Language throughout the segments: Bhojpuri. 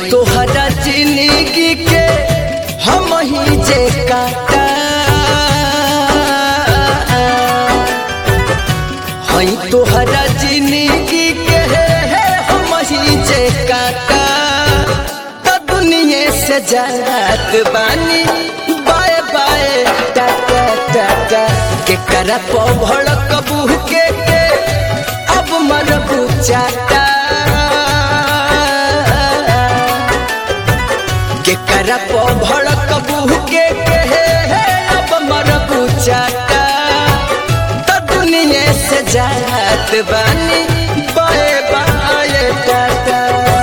तोहरा जिंदगी के हम ही जे काटा हई तोहरा जिंदगी के हम ही जे काटा त दुनिया से जात बानी बाय बाय टाटा टाटा के करा भड़क बूह के के अब मरबू चाटा के करा भड़क बूह के के अब मरबू चाटा त दुनिया से जात बानी बाय बाय टाटा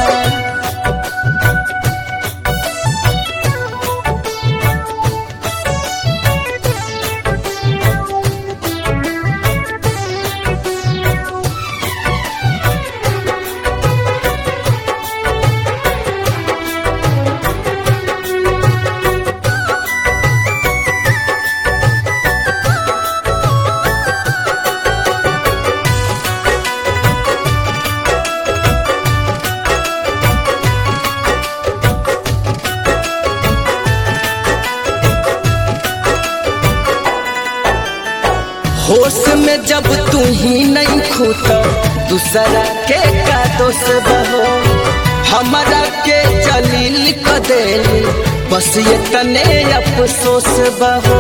होश में जब तू ही नहीं खूत दूसरा के का दोष बहो हमारा के जलील क देली बस ये तने अफसोस बहो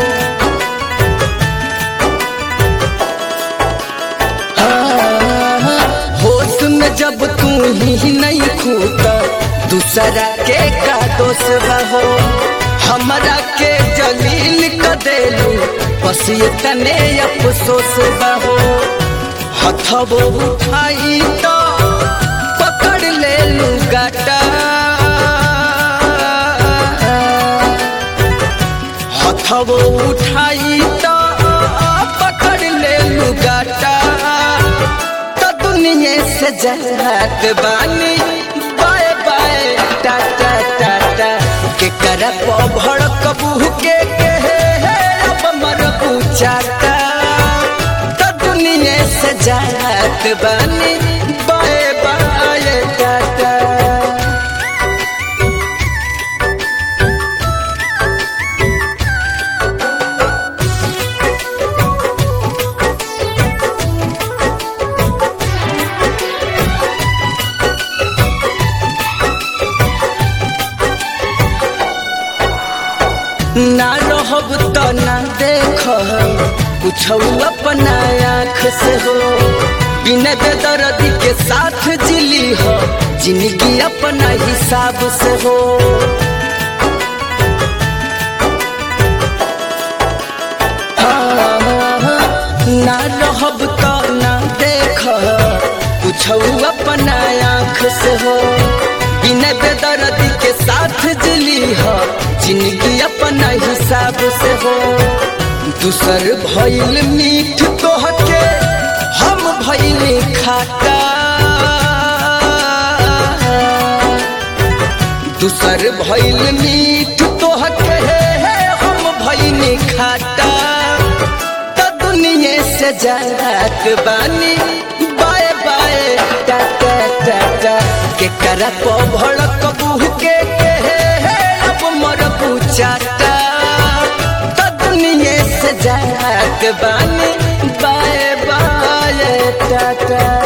हाँ, होश में जब तू ही नहीं खूत दूसरा के का दोष बहो हमारा के जलील क देलू बस ये तने अफसोस बहो हथबो उठाई तो पकड़ ले लू गाटा हथबो उठाई तो पकड़ ले लू गाटा तो दुनिया से जहात बानी बाय बाय टाटा टाटा के करप भड़क बूह के के अब मर पूछाता तो दुनिया से जात बानी बाय बाय टाटा ना रहब तो ना देख कुछ अपना आँख से हो बिना दर्द के साथ जिली हो जिंदगी अपना हिसाब से हो ना रहब तो ना देख कुछ अपना आँख से हो बिना दर्द के साथ जिली हो जिंदगी अपना हिसाब से हो दूसर भइल मीठ तोहके हम भइल खाटा दूसर भइल मीठ तोहके हम भइल खाटा त दुनिया से जात बानी बाय बाय टाटा टाटा के करप भड़क बूह के के अब मर पूछाता त दुनिया से जात बानी बाय बाय टाटा